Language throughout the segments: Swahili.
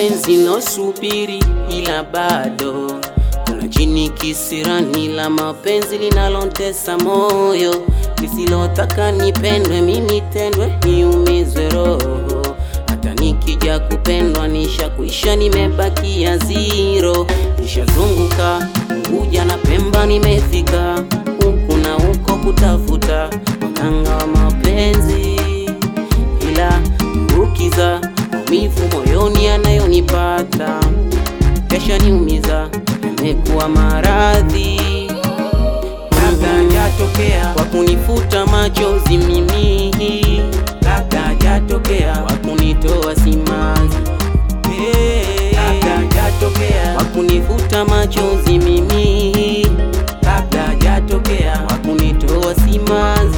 penzi losubiri, ila bado kuna chini kisirani la mapenzi linalontesa moyo, lisilotaka nipendwe, mimi tendwe, niumizwe roho. Hata nikija kupendwa nishakuisha, nimebakia zero, nishazunguka Unguja na Pemba, nimefika huku na huko kutafuta waganga wa mapenzi, ila ukiza maumivu moyoni yanayonipata kesha niumiza, yamekuwa maradhi labda hajatokea, kwa kunifuta machozi mimi, labda hajatokea, kwa kunitoa simanzi, labda hajatokea, kwa kunifuta machozi mimi, labda hajatokea, kwa kunitoa simanzi.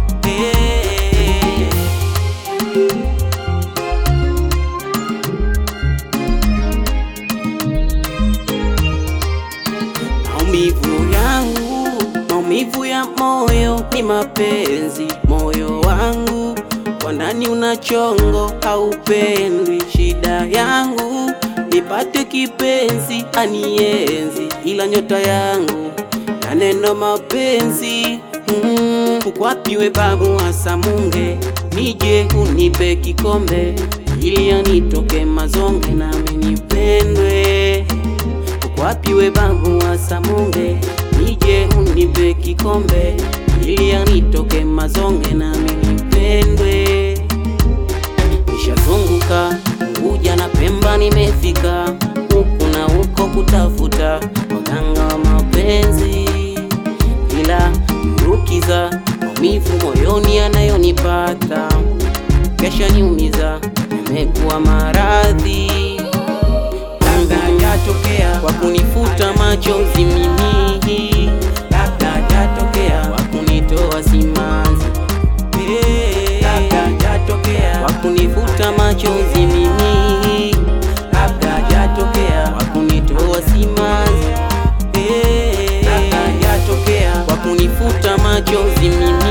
Maumivu yangu, maumivu ya moyo ni mapenzi. Moyo wangu kwa ndani una chongo, haupendwi. Shida yangu nipate kipenzi anienzi, ila nyota yangu na neno mapenzi mm, ukwapiwe babu Asamunge, nije unipe kikombe ili anitoke mazonge nami nipendwe Ukwapiwe babu wa Samunge, nije unipe kikombe ili anitoke mazonge nami nipendwe. Nishazunguka Unguja na Pemba, nimefika huku na huko kutafuta waganga wa mapenzi, ila mrukiza maumivu moyoni yanayonipata kesha niumiza, yamekuwa maradhi labda hajatokea, kwa kunifuta machozi mimi, labda hajatokea, kwa kunitoa simanzi, labda hajatokea, kwa kunifuta machozi mimi, labda hajatokea, kwa kunitoa simanzi, labda hajatokea, kwa kunifuta machozi mimi